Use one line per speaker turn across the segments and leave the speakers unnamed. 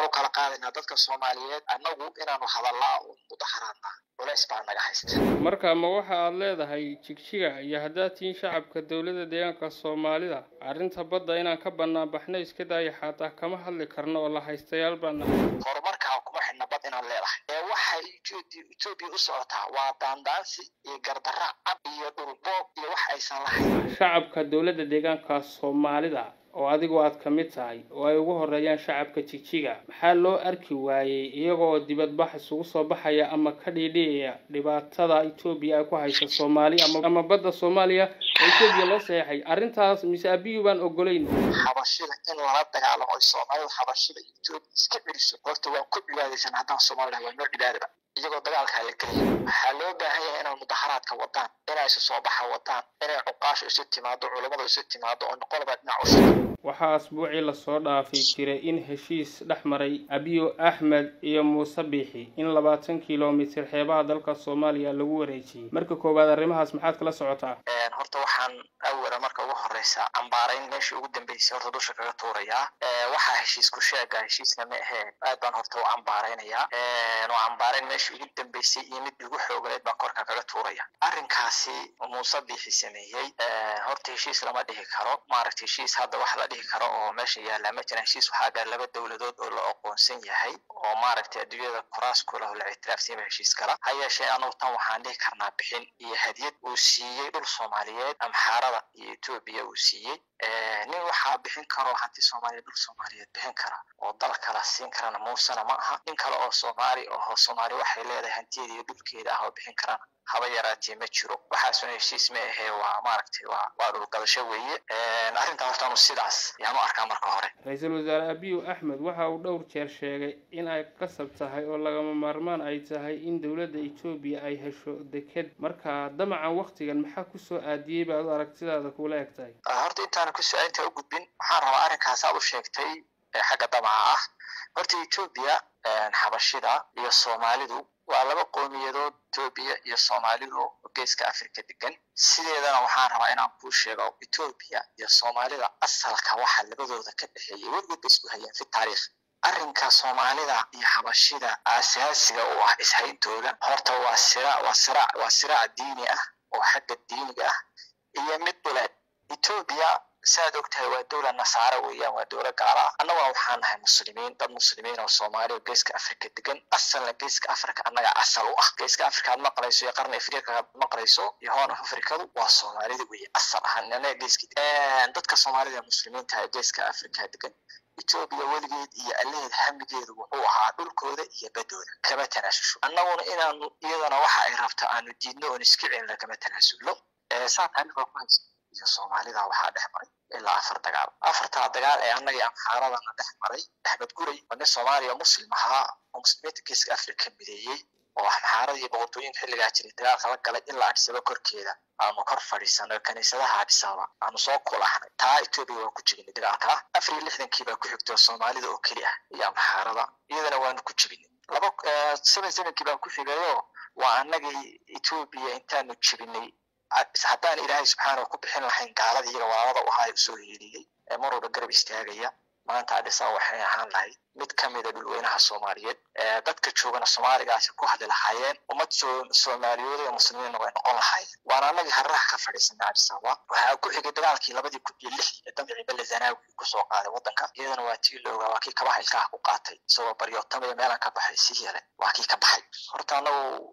u kala qaadaynaa dadka soomaaliyeed annagu inaanu hadallaa oo mudaharaadnaa culays baa naga haysta
marka ma waxa aad leedahay jigjiga iyo haddaad tihiin shacabka dowladda deegaanka soomaalida arrinta badda inaan ka bannaan baxno iska daaya xataa kama hadli karno oo la haystayaal baan nahay
horumarkaa kuma xidhna bad inaan leedahay ee waxay etoobiya u socotaa waa daandaansi iyo gardarra cad iyo dhulboob iyo wax aysan lahayn
shacabka dowladda deegaanka soomaalida oo adigu aad ka mid tahay oo ay ugu horeeyaan shacabka jigjiga maxaa loo arki waayey iyagoo dibadbax isugu soo baxaya ama ka dhiidhiyaya dhibaatada etoobiya ay ku haysa soomaali ama badda soomaaliya oo etoobiya loo saxeexay arrintaas mise abiyu baan ogolayn
xabashida in lala dagaalamo ay soomaalidu xabashida etoobiya iska celiso horta waan ku cibaadaysan haddaan soomaalida waa noo cibaadaba iyagoo dagaalkaa la gelaya waxaa loo baahan yahay inay mudaharaadka wadaan inay isu soo baxa wadaan inay cuqaasha isu timaado culammada isu timaado oo qolba dhinac u
waxaa asbuucii lasoo dhaafay jiray in heshiis dhex maray abiyo axmed iyo muuse biixi in labaatan kilomitir xeebaha dalka soomaaliya lagu wareejiyey marka koowaad arrimahaas maxaad kala socotaa
horta waxaan awala marka ugu horeysa cambaarayn meeshii ugu dambeysay horta dusha kaga tuurayaa waxaa heshiis ku sheega heshiisna ma aheen aad baan horta u cambaaraynayaa oo cambaarayn meeshii ugu dambeysay iyo mid ugu xooganayd baan korka kaga tuuraya arrinkaasi muuse biixi sameeyey horta heshiis lama dhihi karo maaragta heshiis hadda wax la dhihi karo oo meesha yaallaa ma jiraan heshiis waxaa gaar laba dowladood oo la aqoonsan yahay oo maaragtay adduunyada kuraas ku leh oo la ictiraafsan yahay heshiis kala ha yeeshee anugu tan waxaan dhihi karnaa bixin iyo hadiyad uu siiyey dhul soomaaliyeed amxaarada iyo etoobiya uu siiyey nin waxaa bixin karo hanti soomaaliya dhul soomaaliyeed bixin kara oo dal kala siin karana muusena ma aha nin kale oo soomaali oo soomaali waxay leedahay hantiyeeda iyo dhulkeeda ah oo bixin karana haba yaraatee ma jiro waxaasuna heshiis ma ahee waa maaragtay waa waa dhulgadasho weeye arrintaa horta anu sidaas yaan u arkaa marka hore
ra-iisul wasaare abiyu axmed waxa uu dhowr jeer sheegay in ay qasab tahay oo lagama maarmaan ay tahay in dowladda etoobiya ay hesho deked marka damacan waktigan maxaa kusoo aadiyey baad u aragtidaada kula eg tahay
horta intaana kusoo inta u gudbin waxaan rabaa arrinkaas aad u sheegtay xagga damaca ah horta etoobiya xabashida iyo soomaalidu waa laba qowmiyadood etoobiya iyo soomaalidu geeska africa degan sideedana waxaan rabaa inaan kuu sheego etoobiya iyo soomaalida asalka waxa labadooda ka dhexeeyay weligood ba isku hayaan fi taariikh arrinka soomaalida iyo xabashida asaasiga u ah ishayntooda horta waa sira waa sira waa siraac diini ah oo xagga diiniga ah iyo mid dhuleed etoobiya saad ogtahay waa dowlad nasaare weeyaan waa dowlad gaala ah annaguna waxaan nahay muslimiin dad muslimiin oo soomaali oo geeska africa degan asalna geeska africa annaga asal u ah geeska africa aad maqlayso iyo qarni afrika aad maqlayso iyo hoon af afrikadu waa soomaalida weeye asal ahaan annaga geeski dadka soomaalida muslimiinta ee geeska africa degan etoobiya weligeed iyo allaheed hamigeedu wuxuu ahaa dhulkooda iyo badooda kama tanaasusho annaguna inaanu iyadana waxa ay rabto aanu diidno oon iska celina kama tanaasulno saa taariikhda ku haysa iyo soomaalida waxaa dhex maray ilaa afar dagaal afartaa dagaal ee annagii amxaaradana dhex maray axmed guray oo nin soomaaliya muslim ahaa oo muslimiinta geeska africa mideeyey oo amxaarada iyo boqortooyinka xilligaa jiray dagaalka la galay ilaa adisaba korkeeda aanu kor fadhiisano kaniisadaha adisaba aanu soo kulahnay taa etoobiya waa ku jibinay dagaalka afar iyo lixdankii baa ku xigtay soomaalida oo keli ah iyo amxaarada iyadana waanu ku jibinay laba seven sevenkii baa ku xigayo waa annagii etoobiya intaanu jibinay haddaan ilaahay subxaana ku bixin lahayn gaaladii iyaga walaalada u ahaa usoo hiiliyey ee mar walba garab istaagaya maanta adisa waxay ahaan lahayd mid ka mida dhulweynaha soomaaliyeed dadka joogana soomaaligaasi ku hadli lahaayeen ummad soomaaliyood ee muslimiinna way noqon lahaayeen waana annagii harraha ka fadhiisanay adisaba waxaa ku xigay dagaalkii labadii kun iyo lix ee damcii belle zanaawi kusoo qaaday waddanka iyadana waa tii loogaa waa kii kabaha ilkaha ku qaatay isagoo baryootamaya meelaan ka baxay sii yare waa kii ka baxay horta annagu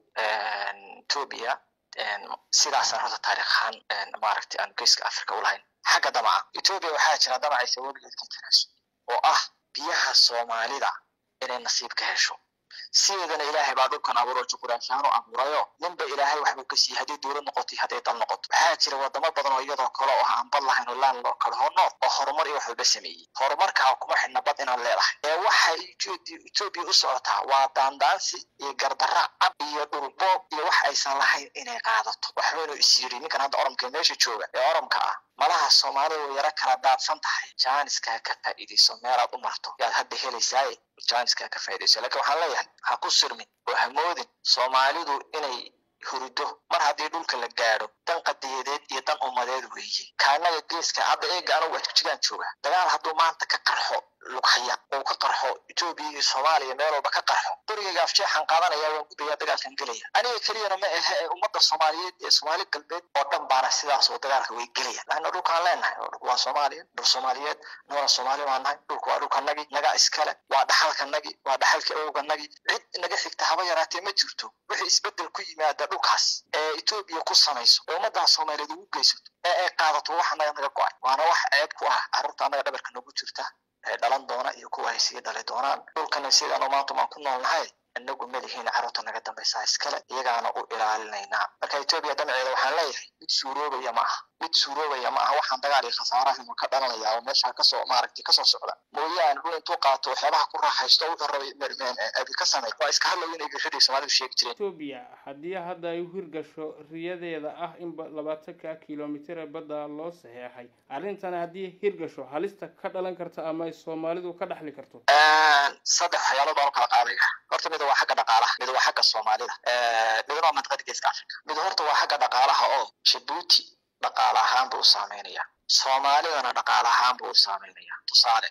etoobiya sidaasaan horta taariikh ahaan maaragtay aan geeska africa u lahayn xagga damaca etoobiya waxaa jira damacaysa weligeed ka tanaasul oo ah biyaha soomaalida inay nasiib ka hesho sideedana ilaahay baa dhulkan abuuro juquraafiyaanu abuurayo ninba ilaahay waxbuu ka siiyey hadday dowlad noqoto hadday dal noqoto waxaa jira wadamo badan oo iyadoo kale oo aan bad lahayn oo laan loo kala honood oo horumar iyo wax walba sameeyey horumarkaa kuma xidhna bad inaan leedahay ee waxay etoobiya u socotaa waa daandaansi iyo gardarra cad iyo dhulboob iyo wax aysan lahayn inay qaadato waxbaynu is yiri ninkan hadda oromka meesha jooga ee oromka ah malaha soomaalida way yaro kala daadsan tahay jaaniskaa ka faa'iidayso meelaad u marto yaad hadda helaysaaye jaaniskaa ka faa'iidayso laakiin waxaan leeyahay ha ku sirmin oo ha moodin soomaalidu inay hurido mar haddii dhulka la gaadho dan qadiyadeed iyo dan ummadeed weeye kaanaga geeska hadda eega anugu jigaan jooga dagaal hadduu maanta ka qarxo lughaya oo ka qarxo etoobiya iyo soomaaliya meel walba ka qarxo dorigayga afjeexan qaadanaya waan gudaya dagaalkan gelaya aniga keliyana ma ahe ee ummadda soomaaliyeed ee soomaali galbeed oo dhan baana sidaas oo dagaalka way gelaya laanna dhulkaan leenahay dhulku waa soomaaliya dhul soomaaliyeed nagana soomaali baa nahay dhulku waa dhulkanagi naga iskale waa dhaxalkanagi waa dhaxalka awganagi cid naga xigta haba yaraatee ma jirto wixii isbedel ku yimaada dhulkaas ee etoobiya ku samayso ee ummaddaa soomaaliyeed ugu geysato ee ay qaadato waxa naga naga go-ay waana wax ceeb ku ah carruurta annaga dhabarka nagu jirta ee dhalan doona iyo kuwa ay sii dhali doonaan dhulkana sidaanu maanta maan ku noolnahay inagu malihiin carruurta naga dambaysaa iskale iyagaana u ilaalinaynaa marka etoobiya danaceeda waxaan leeyahay mid suuroobaya ma aha mid suuroobaya ma aha waxaan dagaal iyo khasaarahan ka dhalanaya oo meesha kasoo maaragtay kasoo socda mooyaane dhul intuu qaato waxyaabaha ku raaxaysto wuxuu rabay abi ka samey waa iska hadlayo inay gashadii soomaalidu sheegi jireen
etoobiya haddii hadda ay u hirgasho riyadeeda ah in labaatanka kilomitir ee badda loo saxeexay arrintan haddii hirgasho halista ka dhalan karta ama ay soomaalidu ka dhaxli karto
saddex waxyaalood baan u kala qaadaya horta mid waa xagga dhaqaalaha mid waa xagga soomaalida midna waa mantiqada geeska africa mid horta waa xagga dhaqaalaha oo jabuuti dhaqaale ahaan buu u saameynaya soomaalidana dhaqaale ahaan buu u saameynaya tusaale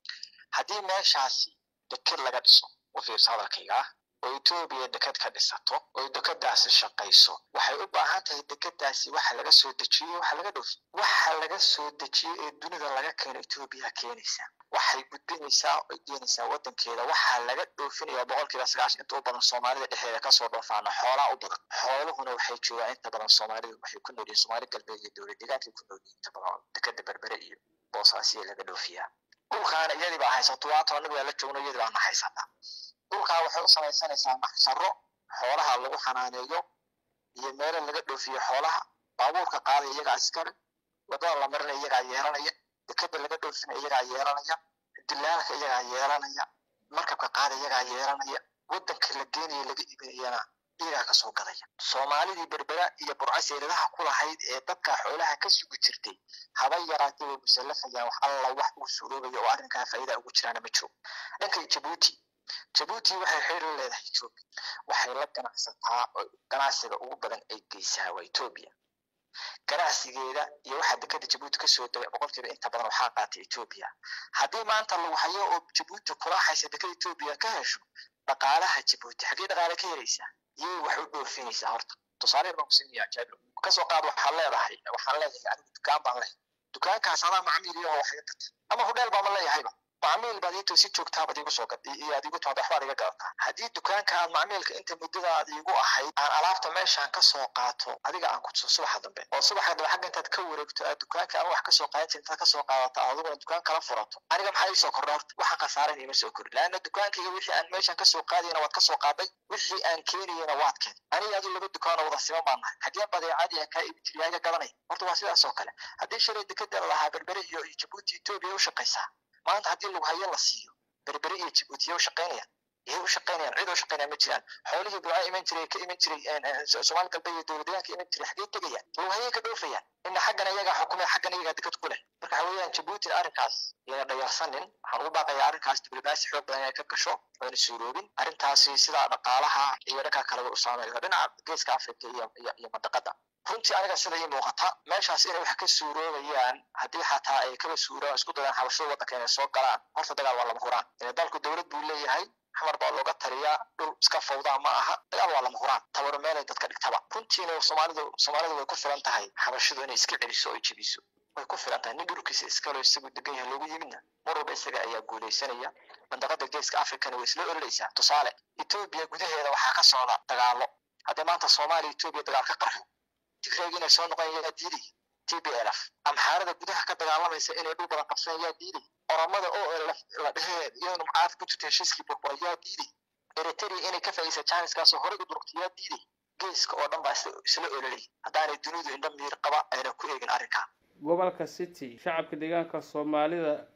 haddii meeshaasi deked laga dhiso u fiirso hadalkayga ah oo etoobiya deked ka dhisato oo dekadaasi shaqayso waxay u baahan tahay dekadaasi waxa laga soo dejiyo waxa laga dhoofi waxa laga soo dejiyo ee dunida laga keeno etoobiya keenaysa waxay gudbinaysaa oy keenaysaa wadankeeda waxaa laga dhoofinaya boqolkiiba sagaashan inta u badan soomaalida dhexdeeda kasoo dhoofaana xoolaa u badan xooluhuna waxay joogaan inta badan soomaalidu waxay ku noolyihin soomaali galbeed iyo dowlad deegaankay ku noolyihin inta badan dekada berbere iyo boosaasiya laga dhoofiyaa dhulkaana iyadii baa haysato waata anagu yaa la joogno iyadii baana haysataa dhulkaa waxay u samaysanaysaa maxsaro xoolaha lagu xanaaneeyo iyo meelo laga dhoofiyo xoolaha baabuurka qaadaya iyagaa iskale wadada la marinaya iyagaa yeelanaya dekada laga dhoofinaya iyagaa yeelanaya dilaalka iyagaa yeelanaya markabka qaada iyagaa yeelanaya wadanka la geenaya laga iibinayana iyagaa kasoo gadaya soomaalidii berbera iyo burcaseeladaha ku lahayd ee dadka xoolaha ka sugi jirtay haba yaraatee way musallafayaan wax alla wax uu suuroobaya oo arrinkaa faa'iida ugu jiraana ma joogo dhanka jabuuti jabuuti waxay xiriir la leedahay etoobiya waxay la ganacsataa oo ganacsiga ugu badan ay geysaa waa etoobiya ganacsigeeda iyo waxaa dekada jabuuti kasoo degay boqolkiiba inta badan waxaa qaatay etoobiya haddii maanta lagu hayo oo jabuuti kula haysa dekada etoobiya ka hesho dhaqaalaha jabuuti xaggee dhaqaale ka helaysaa iyay wax u dhoofinaysaa horta tusaale baan ku siinaya jaabir kasoo qaad waxaan leedahay waxaan leeyahay anigu dukaan baan lehay dukaankaas adaa macmiil iyo wax iga gata ama hudheel baama leeyahayba macmiil baad iito si joogtaa baad igu soo gaday iyo aad igu timaad waxbaad iga gadataa haddii dukaanka aad macmiilka inta muddada aad igu ahayd aan alaabta meeshaan kasoo qaato adiga aan kutuso subaxa dambe oo subaxa dambe xagga intaad ka wareegto aad dukaanka aan wax kasoo qaadan jirin intaad kasoo qaadato adiguna dukaan kala furato aniga maxaa iisoo kordha horta waxa khasaaran iima soo kordhi laanna dukaankayga wixii aan meeshaan kasoo qaadayna waad kasoo qaaday wixii aan keenayana waad keen aniga adu laba dukaanoo wada siman baan nahay haddii badeecadii aan kaa ibi jiriyaa iga gadanay horta waa sidaas oo kale haddii shalay dekada lahaa berbere iyo jabuuti etoobiya u shaqaysaa maanta haddii lagu hayo la siiyo berbere iyo jabuuti yay u shaqaynayaan yay u shaqaynayaan cid u shaqaynaya ma jiraan xoolihii buuca iman jiray ka iman jiray soomaali galbeed iyo dowladeegaanka iman jiray xaggee tegayaan lagu hayay ka dhoofayaan ina xaggana iyagaa xukumay xaggana iyagaa dekad ku leh marka waxa weeyaan jabuuti arrinkaas yana dhayarsanin waxaan ugu baaqayaa arrinkaas diblomaasi xoog badan inay ka gasho oona suuroobin arrintaasi sidaa dhaqaalaha iyo dhanka kaleba u saameeyo dhinaca geeska africa iyo iyo mandaqada runtii aniga sida ii muuqata meeshaas inay wax ka suuroobayaan haddii xataa ay kaba suuraan isku dayaan xabashada waddanka inay soo galaan horta dagaal waa lama huraan dalku dowlad buu leeyahay xamar baa looga taliyaa dhul iska fawdaa ma aha dagaal waa lama huraan tabaro meelay dadka dhigtaba runtiina soomaalidu soomaalidu way ku filan tahay xabashadu inay iska celiso oo ay jebiso way ku filan tahay nin dhulkiisa iskalo isagu degan yahay loogu yimidna mar walba isaga ayaa guulaysanaya mandaqada geeska africana way isla ololaysaa tusaale etoobiya gudaheeda waxaa ka socda dagaalo haddii maanta soomaaliya etoobiya dagaal ka qarxo tigreeg inay soo noqon yaa diiday t b l f amxaarada gudaha ka dagaalamaysa inay dhul badan qabsan yaa diiday oromada oo la dhehee iyaduna mucaarad ku jirta heshiiskii burbura yaa diiday eritrea inay ka faa'iidaysa janiskaasoo horey u durugtay yaa diiday geeska oo dhan baa isla ololay haddaanay dunidu indha miir qaba ayna ku eegin arrinkaa
gobolka city shacabka deegaanka soomaalida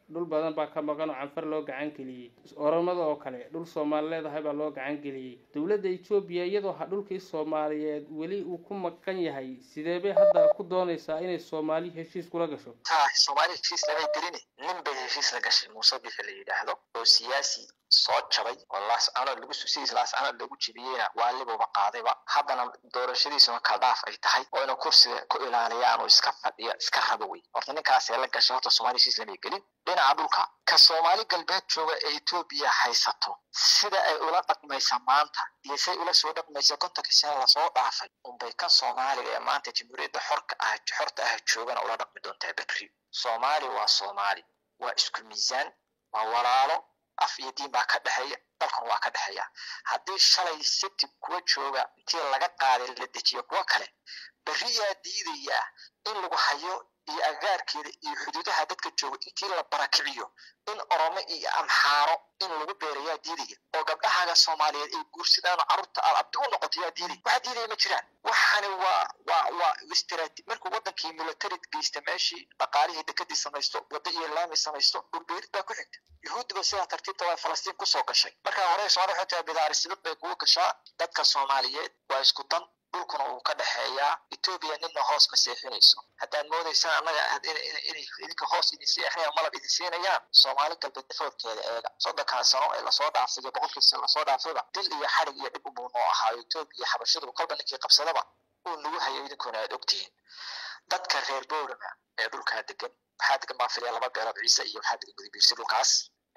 dhul badan baa ka maqan oo canfar loo gacan geliyey oromada oo kale dhul soomaali leedahay baa loo gacan geliyey dowladda etoobiya iyadoo ha dhulkii soomaaliyeed weli uu ku maqan yahay sidee bay hadda ku doonaysaa inay soomaali heshiis kula gasho
soomaali heshiis lamay gelini nin bay heshiis la gashay muuse bixi la yidhaahdo oo siyaasi soo jabay oo laascanood lagu sidiis laascanood lagu jibiyeyna waalibuba qaadayba haddana doorashadiisuna kaldhaaf ay tahay oo inuu kursiga ku ilaaliyaan oo iska fadhiyo iska rabo wey horta ninkaasee la gashay horta soomaali heshiis lamay gelin dhinaca dhulka ka soomaali galbeed jooga ee etoobiya haysato sida ay ula dhaqmaysa maanta iyo say ula soo dhaqmaysa kontonka sane lasoo dhaafay unbay kan soomaaliga ee maanta jamhuuriyadda xorka ah xorta ah joogana ula dhaqmi doontaa berri soomaali waa soomaali waa isku miisaan waa walaalo af iyo diin baa ka dhexeeya dalkan waa ka dhexeeya haddii shalay siti kuwa jooga intii laga qaaday la dejiyo kuwa kale berriyaa diidayaa in lagu hayo iyo agaarkeeda iyo xuduudaha dadka jooga intii la barakiciyo in oromo iyo amxaaro in lagu beerayaa diidaya oo gabdhahaaga soomaaliyeed ay guursadaan oo carruurta aad abdi u noqoto yaa diidaya waxa diidaya ma jiraan waxani waa waa waa istiraati markuu wadankii military geysta meeshii dhaqaalihii dekadii samaysto wadda iyo laami samaysto dhulbeerid baa ku xigta yuhuuddiba sidaa tartiibta waa falastiin kusoo gashay markaa hore soomaali waxay tahay bidaarisidad bay kugu gashaa dadka soomaaliyeed waa isku dan dhulkuna uu ka dhexeeyaa etoobiya nina hoos ma seexinayso haddaad moodaysaan annaga inay idinka hoos idin seexinayaan malab idin siinayaan soomaali galbeed dafoodkeeda eega soddonkan sano ee lasoo dhaafay iyo boqolkii sano lasoo dhaafayba dil iyo xadhig iyo dhib ubuu noo ahaayo etoobiya xabashadu kolba ninkii qabsadaba uu nagu hayo idinkuna aad ogtihiin dadka reer boorama ee dhulkaa degan waxaa degan baan filiya laba beelood ciise iyo waxaa degan gudibiirsi dhulkaas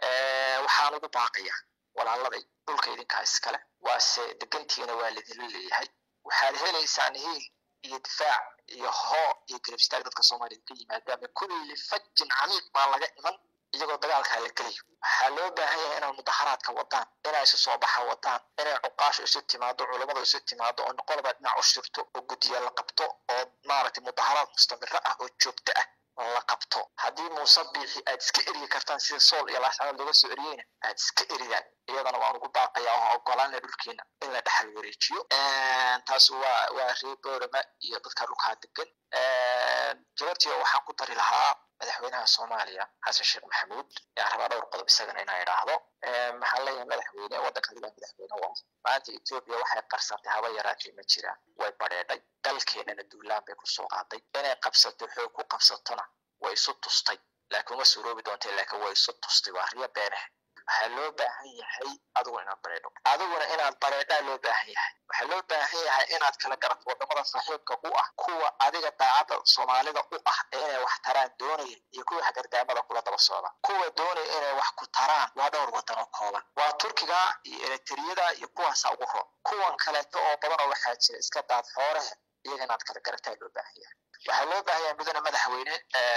waxaan ugu baaqaya walaaladay dhulka idinkaa iskale waase degantiina waa ladila leeyahay waxaad helaysaan hiil iyo difaac iyo hoo iyo garab istaag dadka soomaaliyed ka yimaada min kulli fajin camiiq baa laga iman iyagoo dagaalkaa la gelayo waxaa loo baahan yahay inay mudaharaadka wadaan inay isu soo baxa wadaan inay cuqaasha isu timaado culammada isu timaado oo qolba dhinac u shirto oo guddiya la qabto oo maaragtay mudaharaad mustamiro ah oo joogto ah la qabto haddii muuse biixi aad iska eryi kartaan sida sool iyo laascanood looga soo eriyeyna aad iska eridaan iyadana waan ugu baaqaya oo ogolaana dhulkeena in la dhexal wareejiyo taas waa waa reer boorama iyo dadka dhulkaa degan jawaabtiiba waxaan ku dari lahaa madaxweynaha soomaaliya xasan sheekh maxamuud yaan rabaa dhowr qodob isagana inaan idhaahdo maxaan leeyahay madaxweyne waddanka adigaa madaxweyne waa maanta etoobiya waxay qarsatay haba yaraatee ma jiraan way badheedhay dalkeenana duulaan bay kusoo qaaday inay qabsato xoog ku qabsatona way isu tustay laakiin uma suuroobi doontay laakiin way isu tustay waa riyo beeneh waxaa loo baahan yahay adiguna inaad bareedho adiguna inaad bareedhaa loo baahan yahay waxaa loo baahan yahay inaad kala garato wadamada saaxiibka u ah kuwa adiga daacadda soomaalida u ah ee inay wax taraan doonaya iyo kuwa hagardaamada kula daba socda kuwa doonaya inay wax ku taraan waa dhowr wadan oo kooban waa turkiga iyo eritriyada iyo kuwaasa ugu roon kuwan kaleeto oo badan oo waxaa jira iska daad xoorehe iyaga inaad kala garataa loo baahan yahay waxaa loo baahan yahay mudane madaxweyne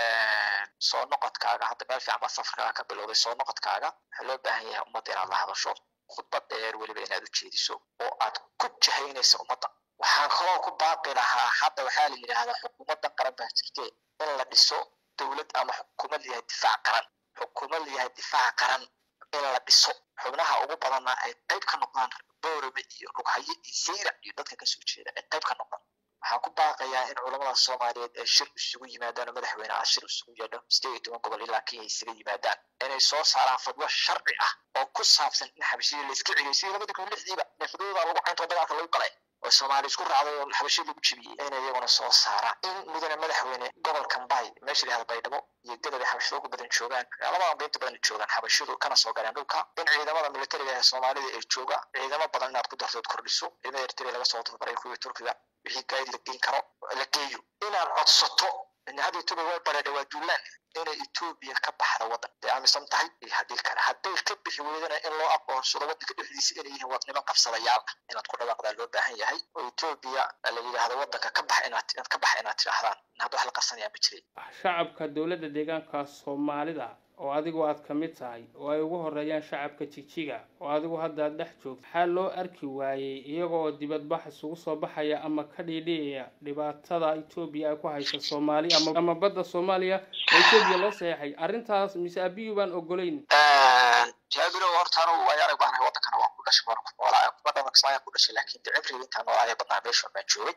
soo noqodkaaga hadda meel fiican baa safarkaaga ka bilowday soo noqodkaaga waxaa loo baahan yahay ummadda inaad la hadasho khudbad dheer weliba inaad u jeediso oo aad ku jahaynayso ummadda waxaan kaloo ku baaqi lahaa hadda waxaa la yidhaahdaa xukuumaddan qaran baa jirte in la dhiso dowlad ama xukuumad layahay difaac qaran xukuumad layahay difaac qaran in la dhiso xubnaha ugu badanna ay qayb ka noqdaan boorame iyo rughaye iyo sayra iyo dadka kasoo jeeda ay qayb ka noqdaan waxaan ku baaqayaa in culamada soomaaliyeed ay shir isugu yimaadaan oo madaxweyne ah shir isugu yeedho sideed iyo toban gobol ilaa kenya isaga yimaadaan inay soo saaraan fadwo sharci ah oo ku saabsan in xabashiyada la iska celiyo sidii labadii kun lixdiiba ee fadwada lagu cayntoo dagaalka lagu galay oo soomaali isku raacday oo xabashiyada lagu jibiyey inay iyaguna soo saaraan in mudane madaxweyne gobolkan bay meesha la yihahda baydhabo iyo gadab ay xabashiyada ugu badan joogaan labadan ba inta badan joogaan xabashiyadu kana soo galeen dhulka in ciidamada militariga ee soomaalida ay jooga ciidamo badan inaad ku dartood kordhiso ciidamada eritrea laga soo tababaray kuwii turkiga wixii gaayid la geyn karo la geeyo inaad codsato hadda etoobiya way bareedha waa duulaan inay etoobiya ka baxda waddan day aaminsan tahay iyo haddii kale hadday ka bixi weydana in loo aqoonsado waddanka dhexdiisa inay yihiin wad niman qabsadayaal ah inaad ku dhawaaqdaa loo baahan yahay oo etoobiya la yidhaahdo waddanka ka bax inaad inaad ka bax inaad tidhaahdaan hadda wax la qarsanayaa ma jiray
shacabka dowladda deegaanka soomaalida oo adigu aad ka mid tahay oo ay ugu horeeyaan shacabka jijiga oo adigu hadda aad dhex joogto maxaa loo arki waayey iyagoo dibadbax isugu soo baxaya ama ka dhiidhiyaya dhibaatada etoobiya ay ku haysa soomaali ama ama badda soomaaliya oo etoobiya loo saxeexay arrintaas mise abiyu baan ogolayn
jaabiro horta anu way arag baanahay wadankana waan ku dhashay waan ku noolaa kuma dhalan kismaayaan ku dhashay laakiin de cibrigi intaan noolaaya badnaa meesha baan joogay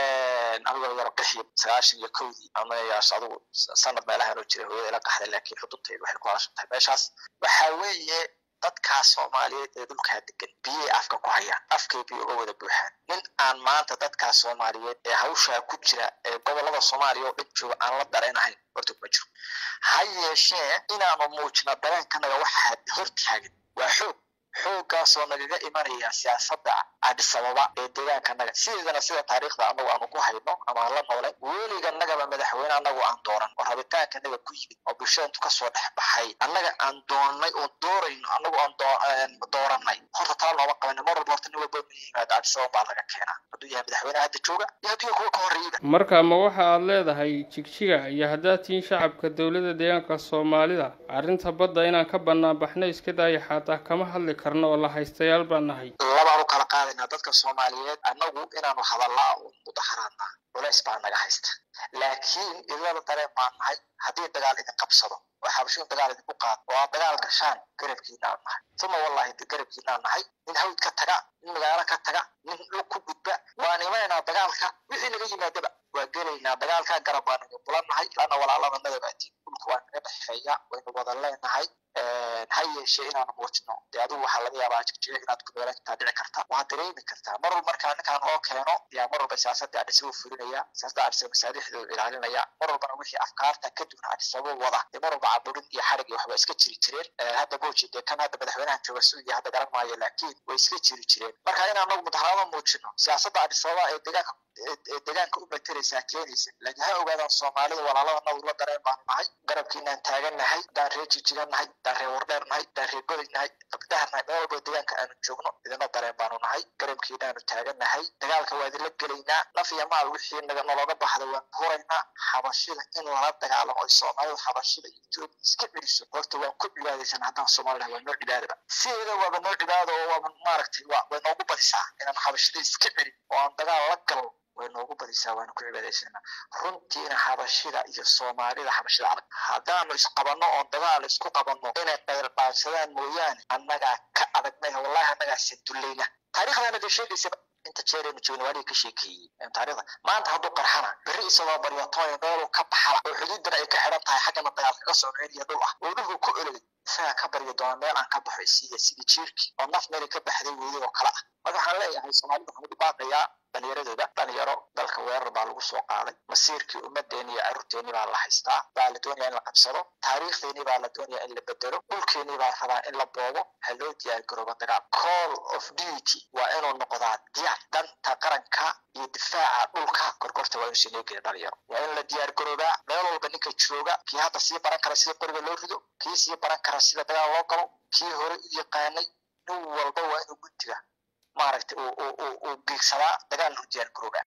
anigoo yaro bixi sagaashan iyo kowdii ama yaas adigu sanad meelahan oo jiray hooyada ila qaxday laakiin xudubtaydu waxay ku hadashan tahay meeshaas waxaa weeye dadkaas soomaaliyeed ee dhulkaa degan biyay afka ku hayaan afkay biyo uga wada buuxaan nin aan maanta dadkaas soomaaliyeed ee hawshaa ku jira ee gobolada soomaaliya oo dhan jooga aan la dareenahayn horta kuma jiro ha yeeshee inaanu muujino dareenkanaga waxaa hortaagan waa xoog xooggaasoo nagaga imanaya siyaasadda adisababa ee deegaankanaga sideedana sida taariikhda anagu aanu ku hayno ama aan la noolay weliganagaba madaxweyne anagu aan dooran oo rabitaankanaga ku yimid oo bulshadantu kasoo dhex baxay annaga aan doonnay oo doorayno anagu aan dooranay horta tala nooma qabana mar walba horta nin walba nu yimaado adisababa baa laga keenaa hadduu yahay madaxweyne hadda jooga iyo hadduu yahay kuwa ka horreeyaba
marka ma waxa aad leedahay jigjiga iyo haddaad tihiin shacabka dowladda deegaanka soomaalida arrinta badda inaan ka bannaan baxna iska daaya xataa kama hadli karno oo la haystayaal baan nahay
labaan u kala qaadaynaa dadka soomaaliyeed annagu inaanu hadallaa oo mudaharaadnaa culays baa naga haysta laakiin idilada dareen baan nahay haddii dagaal idin qabsado oo xabashiin dagaal idinku qaado oo aad dagaal gashaan garabkiinaan nahay uma wallahi garabkiinaan nahay nin hawd ka taga nin magaalo ka taga nin dhul ku gudba waan imanaynaa dagaalka wixii naga yimaadaba waa gelaynaa dagaalka garab baan naga bulannahay lana walaalada madabaatiin dhulka waa naga dhexeeya waynu wada leenahay ha yeeshee inaanu muujino dee adigu waxaa laga yaabaa jigjiga inaad ku meelan kartaa dhici karta waad dareemi kartaa mar walba markaa ninkaan oo keeno yaa mar walba siyaasadda adhisabo fulinaya siyaasadda adhisabo masaadixdooda ilaalinaya mar walbana wixii afkaarta ka duwan adhisabo wada dee mar walba caburin iyo xarig iyo waxba iska jiri jireen hadda boji dee kan hadda madaxweynahan jooga suudiya hadda garan maayo laakiin way iska jiri jireen marka in anagu mudaharaado muujino siyaasadda adhisababa ee deegaanka ee deegaanka u materaysaa keenaysa laakiin ha ogaadaan soomaalida walaalada nawr la dareen baanu nahay garabkiinaan taagan nahay haddaan reer jijigan nahay haddaan reer wardheer nahay haddaan reer goday nahay dabdahar nahay meel walba deegaanka aanu joogno idina dareen baanu nahay garabkiinaanu taagan nahay dagaalka waa idinla gelaynaa naf iyo maal wixii naga nologa baxda waan huraynaa xabashida in lala dagaalamo ay soomaalida xabashida iyo etoobiya iska celiso horta waan ku cibaadaysanaa haddaan soomaalida waa noo cibaadaba sideeda waaba noo cibaado oo waaba maaragtay way noogu badisaa inaan xabashida iska celin oo aan dagaal la galno way noogu badisaa waanu ku cibaadaysanaa runtiina xabashida iyo soomaalida xabashida adag haddaanu isqabanno oon dagaal isku qabanno inay qayrqaadsadaan mooyaane annagaa ka adagnay wallahi annagaa sadullayna taariikhdaana dee sheegaysaba inta jeeraynu joogna waa ka sheekeeyey taariikhda maanta hadduu qarxana berri isagoo baryatooya meeluu ka baxala oo xuduudana ay ka xidhan tahay xaggana dagaal kaga soo ceeliya dhul ah oo dhulku ku ololay isagaa ka barya doona meel aan ka baxo isiiya sidii jiirkii oo naf meelay ka baxday weeyay oo kale ah marka waxaan leeyahay soomaalida waxaan ugu baaqayaa dhalinyaradooda dhalinyaro dalka weerar baa lagu soo qaaday masiirkii ummadeeni iyo carruurteeni baa la haystaa baa la doonaya in la qabsado taariikhdeeni baa la doonaya in la bedelo dhulkeeni baa rabaa in la boobo ha loo diyaar garooba dagaal call of duty waa inuu noqdaa diyaar danta qaranka iyo difaaca dhulka korkorta waa inuu sineegaya dhalinyaro waa in la diyaar garoobaa meel walba ninka jooga kii hadda sii baran kara sida qoriga loo rido kii sii baran kara sida dagaal loo galo kii hore u yaqaanay nin walba waa inuu guntiga maaragtay uu geegsadaa dagaal loo diyaar garoobaa